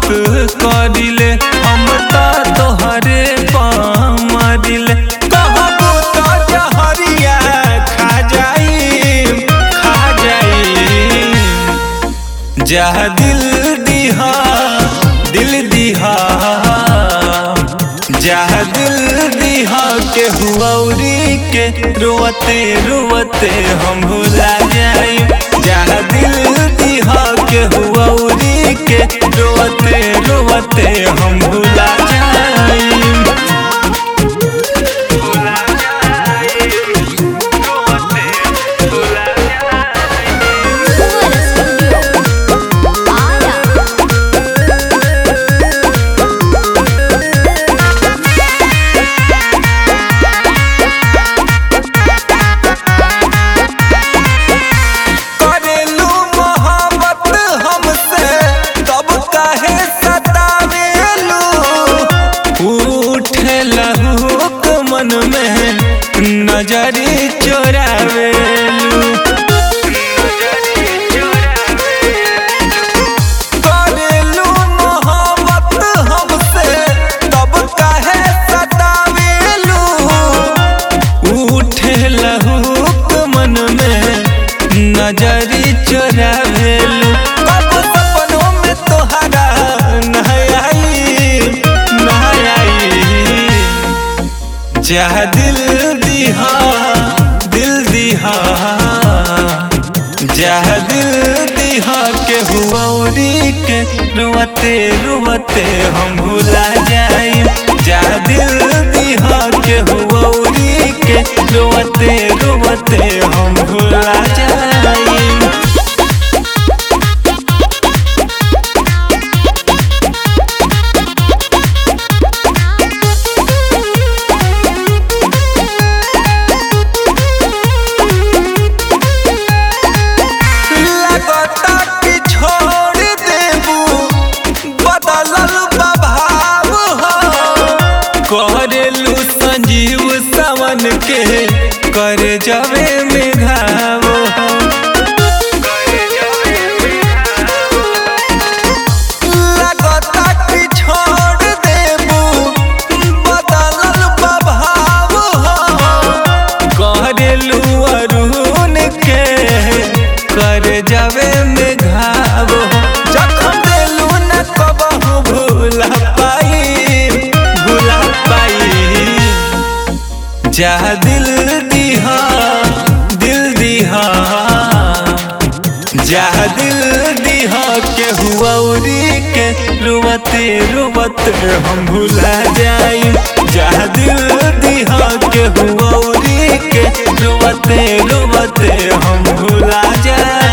करिले हम तो तोहरे पामरिले कहबो तो जहरिया खा जाई खा जाई जा दिल दिहा दिल दिहा जा दिल दिहा के हुआरी के रोवते रोवते हम भुला जाई जा दिल दिहा के हुआरी के रोवते रोवते हम भुला जाई भुला जाई रोवते भुला जाई Fuera Studio. Para. करेलू मोहब्बत हमसे तब काहे सतावेलू उठे लहूक मन में नजरी चोरावेलू करेलू मोहब्बत हमसे तब काहे सतावेलू उठे लहूक मन में नजरी चोरावेलू कब सपनों में तोहरा नहाई नहाई जा दिल दिहा दिल दिहा जा दिल दिहा के हुआरी के रुवते रुवते हम भुला जाई जा दिल दिहा के हुआरी के रुवते रुवते हम भुला जाई लगता कि छोड़ देबू बदलल बभाव हो करेलू संजीव सावन के कर जवे में घाव हो लगता कि छोड़ देबू बदलल बभाव हो करेलू अरुण के कर जावे में घाव जखम देलू न कबहू भूला पाई भूला पाई जा दिल दिहा दिल दिहा जा दिल दिहा के हुआरी के रुवते रुवते हम भुला जाई जा दिल दिहा के हुआरी के रुवते रुवते हम भुला जाई